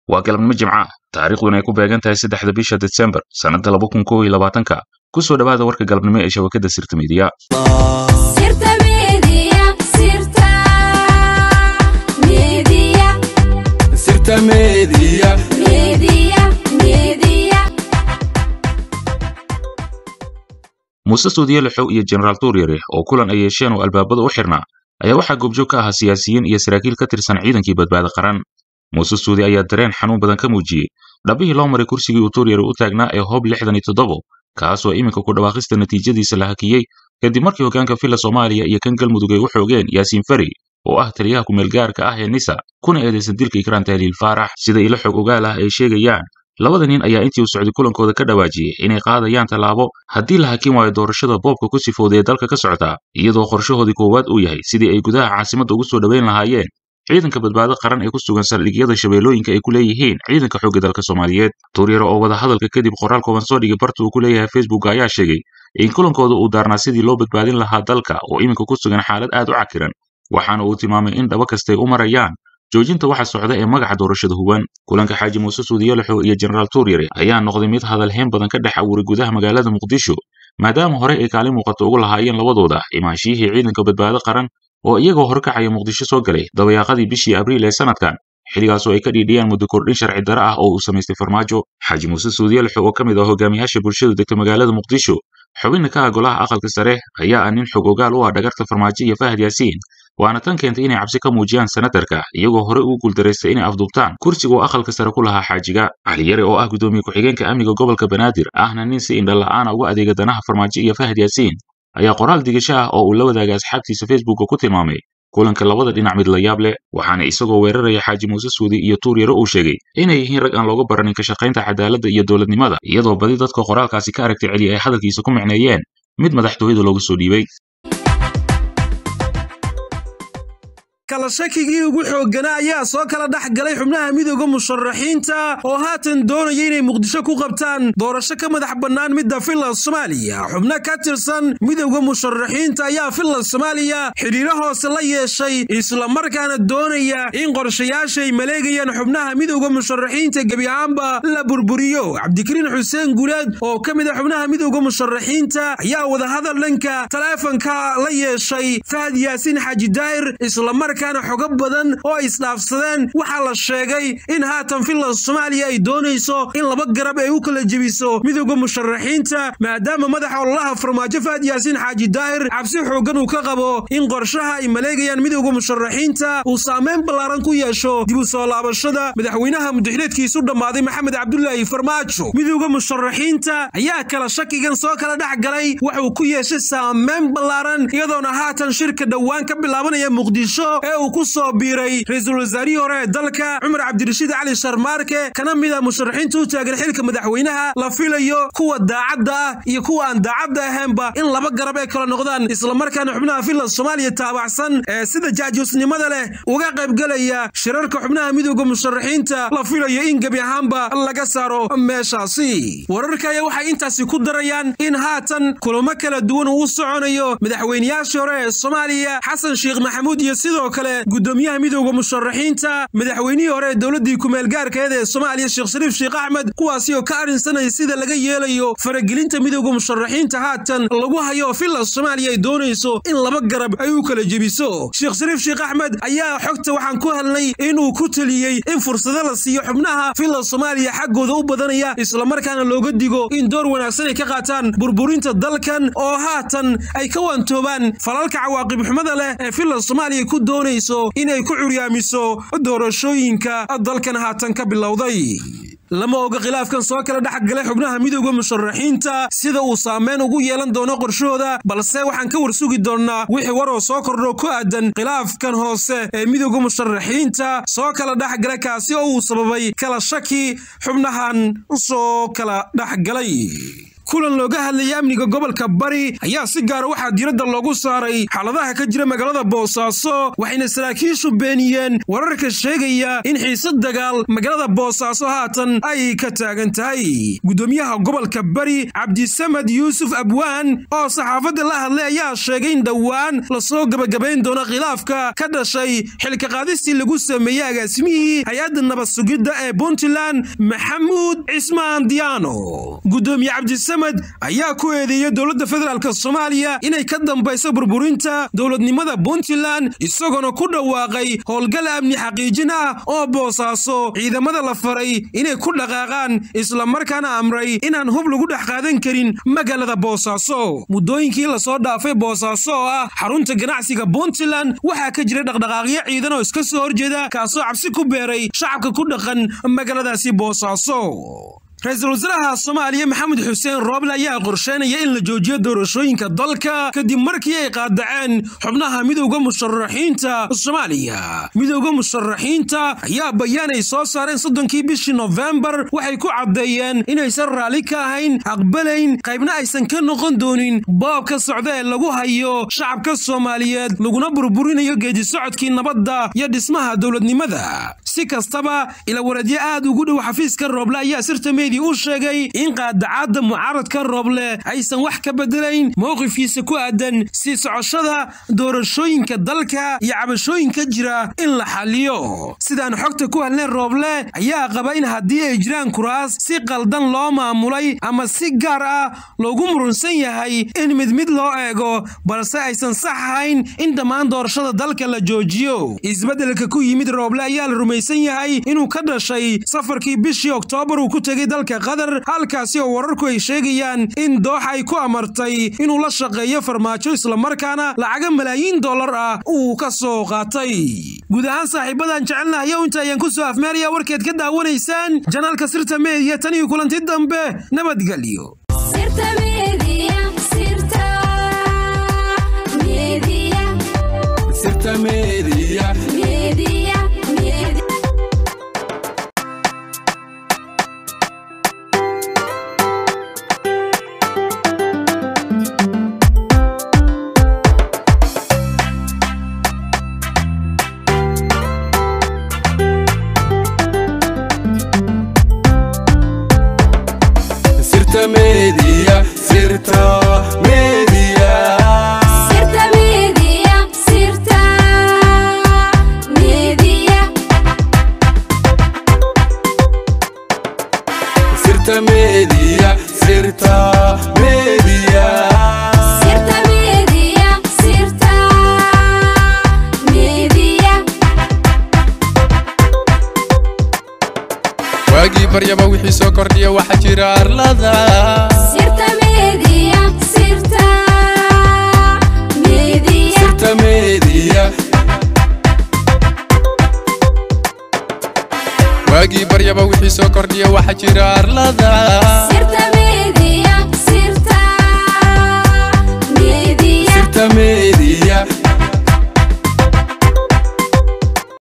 waa galabnimo jimca taariikhduna ay ku beegan tahay saddexda bisha desembar sannadda laba kun kow iyo labaatanka ku soo dhowaada warka galabnimo ee shabakadda sirta miidiya muuse suudiye lixow iyo jenaraal tuuryare oo kulan ay yeesheen oo albaabada u xirnaa ayaa waxaa goobjoog ka ahaa siyaasiyiin iyo saraakiil ka tirsan ciidankii badbaada qaran muuse suudi ayaa dareen xanuun badan ka muujiyey dhabbihii loo maray kursigii uu tuuryare u taagnaa ee hoob lixdan iyo toddobo kaasoo iminka ku dhawaaqista natiijadiisa la hakiyey kadib markii hoggaanka filla soomaaliya iyo kan galmudug ay u xoogeen yaasiin fari oo ah taliyaha kumeelgaarka ah ee nisa kuna eedaysan dilka ikraan tahliil faarax sida ilo xog ogaal ah ay sheegayaan labada nin ayaa intii uu socday kulankooda ka dhawaajiyey inay qaadayaan tallaabo haddii la hakin waayo doorashada boobka ku sifowday ee dalka ka socota iyadoo qorshahoodii koowaad uu yahay sidii ay gudaha caasimadda ugu soo dhoweyn lahaayeen ciidanka badbaado qaran ee ku sugan saldhigyada shabeellooyinka ay ku leeyihiin ciidanka xoogga dalka soomaaliyeed tuuryare oo wada hadalka kadib qoraal kooban soo dhigay barta uu ku leeyahay facebook ayaa sheegay in kulankooda uu daarnaa sidii loo badbaadin lahaa dalka oo iminka ku sugan xaalad aad u cakiran waxaana uu tilmaamay in dhaba kastay u marayaan joojinta waxa socda ee magaca doorashada huwan kulanka xaaji muuse suudiyolexo iyo jenaraal tuuryare ayaa noqday mid hadalhayn badan ka dhex awuray gudaha magaalada muqdisho maadaama horey ay kaalin muuqato ugu lahaayeen labadooda imaanshiyihii ciidanka badbaado qaran oo iyagoo horkacaya muqdisho soo galay dabayaaqadii bishii abriil ee sanadkan xilligaasoo ay ka dhiidhiyaan muddo kordhin sharci dare ah oo uu samaystay farmaajo xaaji muuse suudiyelexo oo ka mid ah hogaamiyaasha bulshada degta magaalada muqdisho xubinna ka ah golaha aqalka sare ayaa ah nin xog ogaal u ah dhagarta farmaajo iyo fahad yaasiin waana tan keentay inay cabsi ka muujiyaan senatarka iyagoo horey ugu guuldaraystay inay afduubtaan kursiga uu aqalka sare ku lahaa xaajiga caliyare oo ah guddoomiye ku-xigeenka amniga gobolka banaadir ahna nin si indhala'aana uga adeega danaha farmaajo iyo fahad yaasiin ayaa qoraal digasho ah oo uu la wadaagay asxaabtiisa facebooka ku tilmaamay kulanka labada dhinac mid la yaab leh waxaana isagoo weeraraya xaaji muuse suudi iyo tuuryare uu sheegay inay yihiin rag aan looga baranin ka shaqaynta cadaaladda iyo dowladnimada iyadoo badi dadka qoraalkaasi ka aragtay celiya ay hadalkiisa ku micneeyeen mid madaxtooyada loogu soo dhiibay kala shakigii ugu xoogganaa ayaa soo kala dhex galay xubnaha midooda musharaxiinta oo haatan doonaya inay muqdisho ku qabtaan doorasho ka madax bannaan midda finland soomaaliya xubno ka tirsan midooda musharaxiinta ayaa finland soomaaliya xidhiiro hoose la yeeshay islamarkaana doonaya in qorshayaashay maleegayaan xubnaha midooda musharaxiinta gebi ahaanba la burburiyo cabdikariin xuseen guuleed oo ka mid a xubnaha midooda musharaxiinta ayaa wadahadal dhanka taleefanka la yeeshay fahad yaasiin xaaji daahir islamar xogo badan oo ay isdhaafsadeen waxaa la sheegay in haatan finland soomaaliya ay doonayso in laba garab ay u kala jebiso midooda musharaxiinta maadaama madaxa ololaha farmaajo fahad yaasiin xaaji daahir cabsi xooggan uu ka qabo in qorshaha ay maleegayaan midooda musharaxiinta uu saameyn ballaaran ku yeesho dib u soo laabashada madaxweynaha mudaxileedkiisu dhammaaday maxamed cabdulaahi farmaajo midooda musharaxiinta ayaa kala shakigan soo kala dhex galay waxuu ku yeeshay saameyn ballaaran iyadoona haatan shirka dhowaan ka bilaabanaya muqdisho ee uu ku soo biiray ra-iisul wasaarihii hore ee dalka cumar cabdirashiid cali sharmaarke kana mid a musharaxiinta u taagan xilka madaxweynaha la filayo kuwa daacadda ah iyo kuwa aan daacadda ahaynba in laba garab ay kala noqdaan islamarkaana xubnaha finland soomaaliya taabacsan ee sida jaajuusnimada leh uga qaybgelaya shirarka xubnaha midooda musharaxiinta la filayo in gebi ahaanba laga saaro meeshaasi wararka ayaa waxay intaasi ku darayaan in haatan kulamo kala duwan uu u soconayo madaxweynayaashii hore ee soomaaliya xasan sheekh maxamuud iyo sidoo kale gudoomiyaha midooda musharaxiinta madaxweynihii hore ee dowladdii kumeelgaarkeeda ee soomaaliya sheekh shariif sheekh axmed kuwaasi oo ka arrinsanaya sida laga yeelayo faragelinta midooda musharaxiinta haatan lagu hayo finland soomaaliya ay doonayso in laba garab ay u kala jebiso sheekh shariif sheekh axmed ayaa xogta waxaan ku helnay inuu ku teliyey in fursado la siiyo xubnaha finland soomaaliya xaggooda u badanaya islamarkaana looga digo in door wanaagsan ay ka qaataan burburinta dalkan oo haatan ay ka waantoobaan falalka cawaaqib xumada leh ee finland soomaaliya ku doonayso inay ku curyaamiso doorashooyinka dalkan haatan ka bilowday lama oga khilaafkan soo kala dhex galay xubnaha midooda musharaxiinta sida uu saameyn ugu yeelan doono qorshahooda balse waxaan ka warsugi doonnaa wixii waroo soo kordho ku aadan khilaafkan hoose ee midooda musharaxiinta soo kala dhex galay kaasi oo uu sababay kala shaki xubnahan soo kala dhex galay kulan looga hadlaya amniga gobolka bari ayaa si gaara waxaa diiradda loogu saaray xaaladaha ka jira magaalada boosaaso waxayna saraakiishu beeniyeen wararka sheegaya in xiisad dagaal magaalada boosaaso haatan ay ka taagan tahay gudoomiyaha gobolka bari cabdisamad yuusuf abwaan oo saxaafadda la hadlay ayaa sheegay in dhowaan lasoo gebagabayn doono khilaafka ka dhashay xilka qaadistii lagu sameeyey agaasimihii hay-adda nabad sugidda ee puntland maxamuud cismaan diyaano gudoomiye cabdisamad ayaa ku eedeeyey dowladda federaalk soomaaliya inay ka dambayso burburinta dowladnimada puntland isagoona ku dhawaaqay howlgal amni xaqiijin ah oo boosaaso ciidamada la faray inay ku dhaqaaqaan islamarkaana amray inaan hub lagu dhex qaadan karin magaalada boosaaso muddooyinkii lasoo dhaafay boosaaso oo ah xarunta ganacsiga puntland waxaa ka jira dhaqdhaqaaqyo ciidan oo iska soo horjeeda kaasoo cabsi ku beeray shacabka ku dhaqan magaaladaasi boosaaso ra-iisul wasaaraha soomaaliya maxamed xuseen rooble ayaa qorsheynaya in la joojiyo doorashooyinka dalka kadib markii ay qaadaceen xubnaha midowda musharaxiinta soomaaliya midowda musharaxiinta ayaa bayaan ay soo saareen soddonkii bishii nofembar waxay ku caddeeyeen inaysan raalli ka ahayn aqbalayn qaybna aysan ka noqon doonin boobka socda ee lagu hayo shacabka soomaaliyeed laguna burburinayo geedisocodkii nabadda iyo dhismaha dowladnimada si kastaba ilawareedyo aad ugu dhow xafiiska rooble ayaa sirta u sheegay in qaadacadda mucaaradka rooble aysan wax ka bedelayn mowqifkiisa ku aadan sii socoshada doorashooyinka dalka iyo cabashooyinka jira in la xaliyo sidaan xogta ku helnay rooble ayaa qaba in haddii ay jiraan kuraas si qaldan loo maamulay ama si gaar ah loogu murunsan yahay in mid mid loo eego balse aysan sax ahayn in dhammaan doorashada dalka la joojiyo isbeddelka ku yimid rooble ayaa la rumaysan yahay inuu ka dhashay safarkii bishii oktoobar uu ku tegey dalka qatar halkaasi oo wararku ay sheegayaan in dooxa ay ku amartay inuu la shaqeeyo farmaajo islamarkaana lacaga malaayiin dollar ah uu ka soo qaatay guud ahaan saaxiibadan jecelnahayo inta ayaan ku soo afmeeraya warkeed ka daawanaysaan janaalka sirta meediya tan iyo kulanti dambe nabadgelyo media, Sirta Media. Sirta Media, Sirta Media. Sirta Media, Sirta Media. Sirta Media, Sirta Media. waagii baryaba wixii soo kordhiya waxaa jira arlada Sirta Media, Sirta Media. Sirta Media. waagii baryaba wixii soo kordhiya waxaa jira arlada